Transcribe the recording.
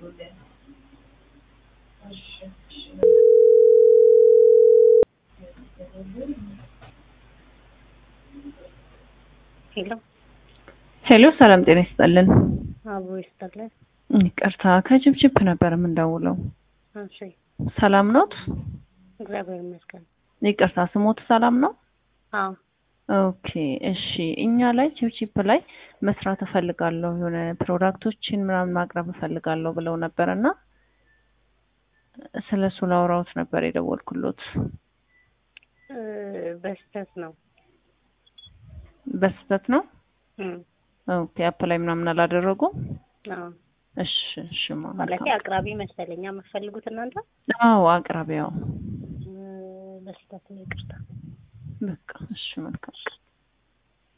ሄሎ ሄሎ ሰላም ጤና ይስጥልን። አቦ ይስጥልን። ይቅርታ ከጅብጅብ ነበር የምንደውለው። እሺ ሰላም ኖት? እግዚአብሔር ይመስገን። ይቅርታ ስሞት ሰላም ነው? አዎ ኦኬ እሺ። እኛ ላይ ቺፕቺፕ ላይ መስራት እፈልጋለሁ የሆነ ፕሮዳክቶችን ምናምን ማቅረብ እፈልጋለሁ ብለው ነበር እና ስለ እሱ ላውራዎት ነበር የደወልኩሎት። እ በስህተት ነው። በስህተት ነው? እም ኦኬ አፕ ላይ ምናምን አላደረጉም? አዎ እሺ እሺ ማ ማለት አቅራቢ መሰለኛ የምትፈልጉት እናንተ? አዎ አቅራቢያው እ በስህተት ነው። ይቅርታ። በቃ እሺ መልካም